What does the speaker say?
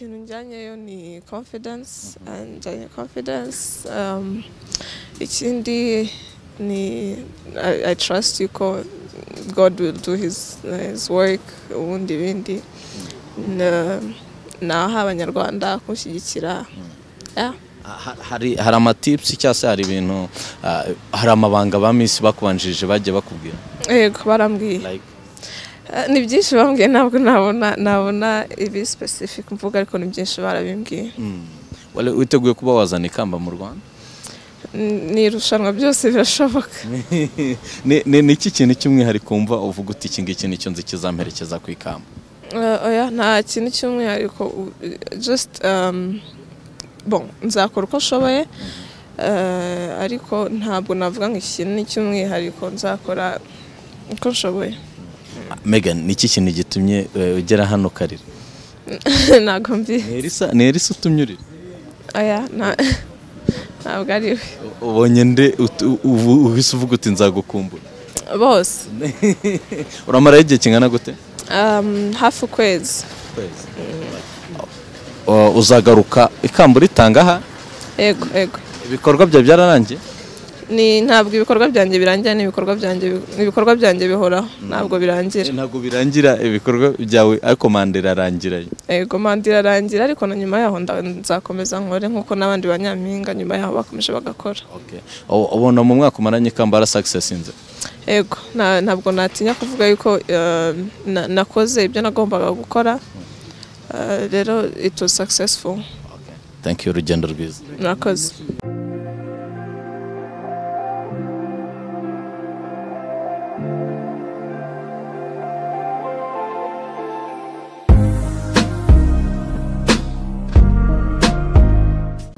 bijyanyeyo ni confidence anjyanye confidence um, ikindi ni I, I trust you ko God will do his, his work ubundi ibindi naho abanyarwanda kumushyigikira yeah. Ha- hari hari amatips cyangwa se hari ibintu ah, hari amabanga ba miss bakubanjirije bajya bakubwira yego barambwiye like Eh, ni byinshi bambwiye ntabwo nabona nabona ibi specific mvuga ariko ni byinshi barabimbwiye mm, wari witeguye kuba wazana ikamba mu Rwanda N- ni irushanwa byose birashoboka Ni- ni ni iki kintu cy'umwihariko wumva uvuga uti iki ngiki nicyo nzi kizamperekeza ku ikamba Eh, oya nta kintu cy'umwihariko u- just um, bon nzakora uko nshoboye eh, ariko ntabwo navuga ngo iki ni icy'umwihariko nzakora uko nshoboye Megan ni iki kintu gitumye eh, ugera hano karira ntabwo mbi ni Elisa ni Elisa utumye urira oya nta- ntabwo ari we U- ubonye nde utu- ubu- uhise uvuga uti nzagukumbura bose uramaraho igihe kingana gute um, hafi ukwezi Uh, uzagaruka ikamba uritanga aha yego yego ibikorwa byawe byararangiye ni ntabwo ibikorwa byanjye birangira ni ibikorwa byanjye bi- ni ibikorwa byanjye bihoraho ntabwo birangira ntabwo birangira ibikorwa byawe ariko manda irarangira yego manda irarangira ariko na nyuma yaho nda- nzakomeza nkore nk'uko n'abandi ba nyampinga nyuma yaho bakomeje bagakora Okay. U- ubona mu mwaka umaranye ikamba ara success inze yego nta- ntabwo natinya kuvuga yuko eh, na- nakoze ibyo nagombaga gukora Eh, rero it was successful thank you urugendo rwiza murakoze